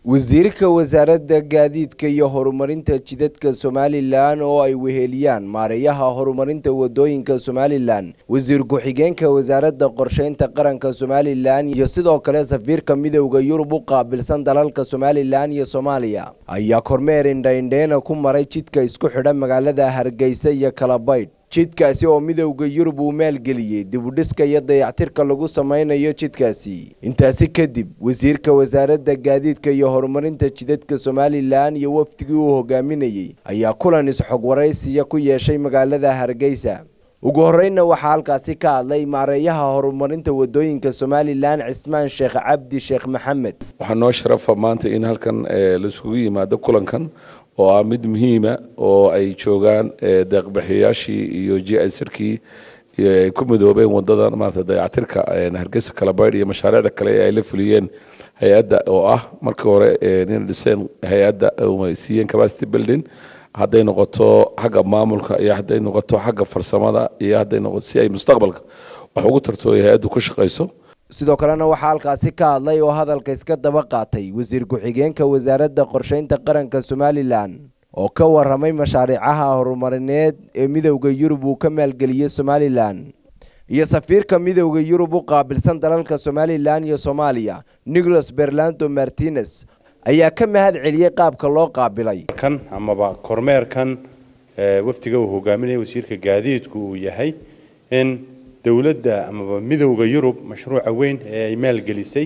wasiirka wasaaradda gaadiidka iyo horumarinta jidadka somalilan oo ay weheliyaan maareeyaha horumarinta wadooyinka somalilan wasiir ku-xigeenka wasaaradda qorsheynta qaranka somalilan iyo sidoo kale safiirka midowda yurub u qaabilsan dalalka somalilan iyo soomaaliya ayaa kormeer indhaindheena ku maray jidka isku xidha magaalada hargeysa iyo kalabaydh jidkaasi oo midowda yurub uu maalgeliyey dibudhiska iyo dayactirka lagu sameynayo jidkaasi intaasi kadib wasiirka wasaaradda gaadiidka iyo horumarinta jidadka somalilan iyo wafdigii uu hogaaminayey ayaa kulan is-xog waraysiya ku yeeshay magaalada hargeysa ugu horreynna waxaa halkaasi ka hadlay maareeyaha horumarinta wadooyinka somalilan cismaan sheekh cabdi sheekh maxamed waxaa noo sharafa maanta in halkan laisugu yimaado kulankan oo ah mid muhiima oo ay joogaan deeqbixiyayaashii iyo jisrkii ay ku midoobeen wadada maarata dayactirka hargeysa kalabaydh iyo mashaariicda kale ee ay la fuliyeen hay-adda oo ah markii hore nin dhiseen hay-adda siiyeen capacity building hadday noqoto xagga maamulka iyo hadday noqoto xagga farsamada iyo hadday noqoto si ay mustaqbalka wax ugu tarto ay hay-addu ku shaqayso sidoo kalena waxaa halkaasi ka hadlay oo hadalka iska daba qaatay wasiir ku-xigeenka wasaaradda qorsheynta qaranka somalilan oo ka waramay mashaariicaha horumarineed ee midowda yurub uu ka maalgeliyey somalilan iyo safiirka midowda yurub u qaabilsan dalalka somalilan iyo soomaaliya nicholas berlando martinez ayaa ka mahad celiyey qaabka loo qaabilay kan amaba kormeerkan wafdiga uu hogaaminaya wasiirka gaadiidku uu yahay in dowladda amaba midowda yurub mashruuca weyn ee ay maalgelisay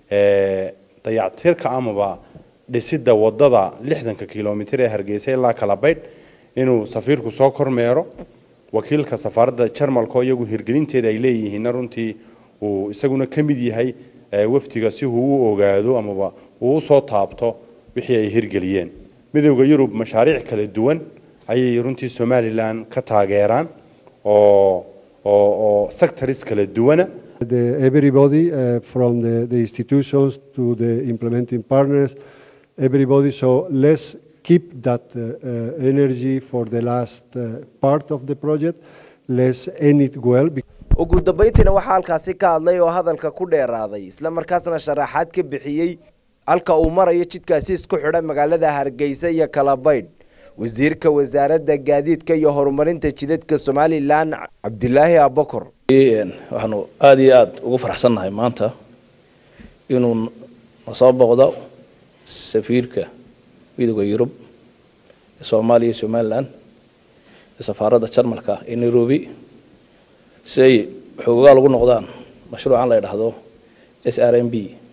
dayactirka amaba dhisidda wadada lixdanka kilomitir ee hargeysa ilaa kalabaydh inuu safiirku soo kormeero wakiilka safaaradda jarmalka iyagu hirgelinteeda ay leeyihiinna runtii uu isaguna ka mid yahay wafdiga si uu u ogaado amaba uu usoo taabto wixii ay hirgeliyeen midowda yurub mashaariic kala duwan ayay runtii somalilan ka taageeraan oo oo sectors kala duwana The, everybody uh, from the, the institutions to the implementing partners, everybody. So let's keep that uh, uh, energy for the last uh, part of the project. Let's end it well. ugu dambeyntiina waxaa halkaasi ka hadlay oo hadalka ku dheeraaday isla markaasna sharaxaad ka bixiyey halka uu marayo jidkaasi isku xidha magaalada hargeysa iyo kalabaydh wasiirka wasaaradda gaadiidka iyo horumarinta jidadka somalilan cabdilaahi abakor waxaanu aada iyo aada ugu faraxsannahay maanta inuu nasoo boqdo safiirka midowda yurub ee soomaaliya iyo somalilan ee safaaradda jarmalka ee nairobi si ay xoogagaa lagu noqdaan mashruucan la ydhaahdo s r m b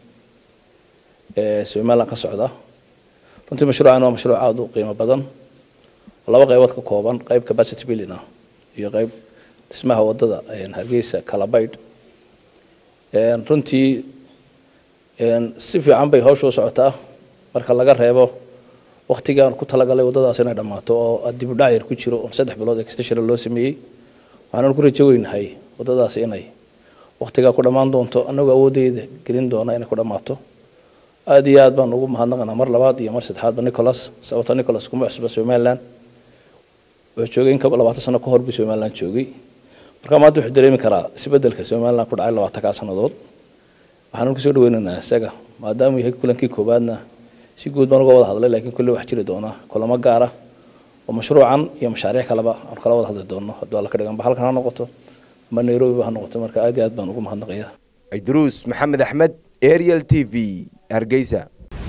ee somalilan ka socda runtii mashruucan waa mashruuc aada u qiimo badan oo laba qaybood ka kooban qayb capacity building ah iyo qayb dhismaha wadada hargeysa kalabaydh runtii si fiican bay hawsha u socotaa marka laga reebo waktigaan ku talagalay wadadaas inay dhammaato oo dib u dhac yar ku jiro oo saddex bilood extension loo sameeyey waxaan ku rajo weynahay wadadaasi inay waktigaa ku dhammaan doonto annagoo awoodeyda gelin doona inay ku dhammaato aada iyo aad baan ugu mahadnaqanaa mar labaad iyo mar saddexaadba nicholas sababta nicholas kuma cusba somaliland wuxuu joogay in labaatan sano ka hor buu somaliland joogay marka maanta wuxuu dareemi karaa isbedelka somaliland ku dhacay labaatankaa sannadood waxaan kusoo dhaweynaynaa isaga maadaamuu yahay kulankii koowaadna si guud baan uga wada hadlay laakiin kulli wax jiri doona kulamo gaara oo mashruucan iyo mashaariic kaleba aan kala wada hadli doono hadduu alla ka dhiganba halkan ha noqoto ama nairobi ba ha noqoto marka aad iyo aad baan ugu mahadnaqaya idruus maxamed axmed ariel t v hargeysa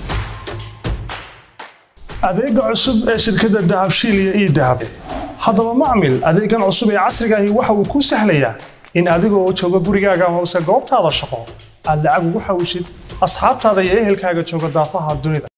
adeega cusub ee shirkadda dahabshiil iyo ii dahab haddaba macmil adeegan cusub ee casriga ahi waxa uu kuu sahlayaa in adigoo jooga gurigaaga amase goobtaada shaqo aad lacag ugu xawishid asxaabtaada iyo ehelkaaga jooga daafaha dunida